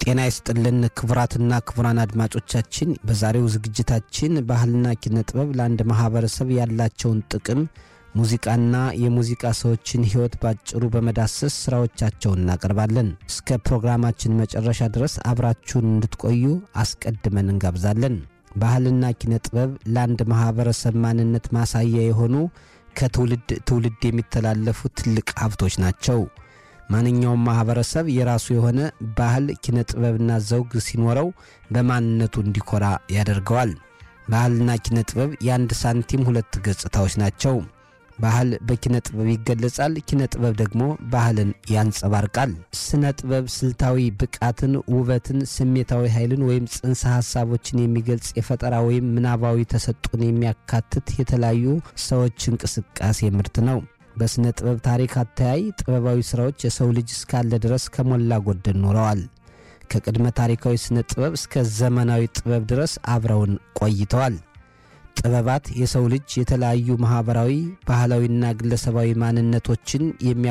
ጤና ይስጥልን ክቡራትና ክቡራን አድማጮቻችን፣ በዛሬው ዝግጅታችን ባህልና ኪነ ጥበብ ለአንድ ማህበረሰብ ያላቸውን ጥቅም፣ ሙዚቃና የሙዚቃ ሰዎችን ሕይወት ባጭሩ በመዳሰስ ስራዎቻቸውን እናቀርባለን። እስከ ፕሮግራማችን መጨረሻ ድረስ አብራችሁን እንድትቆዩ አስቀድመን እንጋብዛለን። ባህልና ኪነ ጥበብ ለአንድ ማህበረሰብ ማንነት ማሳያ የሆኑ ከትውልድ ትውልድ የሚተላለፉ ትልቅ ሀብቶች ናቸው። ማንኛውም ማህበረሰብ የራሱ የሆነ ባህል፣ ኪነ ጥበብና ዘውግ ሲኖረው በማንነቱ እንዲኮራ ያደርገዋል። ባህልና ኪነ ጥበብ የአንድ ሳንቲም ሁለት ገጽታዎች ናቸው። ባህል በኪነ ጥበብ ይገለጻል፣ ኪነ ጥበብ ደግሞ ባህልን ያንጸባርቃል። ስነ ጥበብ ስልታዊ ብቃትን፣ ውበትን፣ ስሜታዊ ኃይልን ወይም ጽንሰ ሐሳቦችን የሚገልጽ የፈጠራ ወይም ምናባዊ ተሰጥኦን የሚያካትት የተለያዩ ሰዎች እንቅስቃሴ ምርት ነው። በሥነ ጥበብ ታሪክ አተያይ ጥበባዊ ሥራዎች የሰው ልጅ እስካለ ድረስ ከሞላ ጎደል ኖረዋል። ከቅድመ ታሪካዊ ሥነ ጥበብ እስከ ዘመናዊ ጥበብ ድረስ አብረውን ቆይተዋል። ጥበባት የሰው ልጅ የተለያዩ ማኅበራዊ፣ ባህላዊና ግለሰባዊ ማንነቶችን የሚያ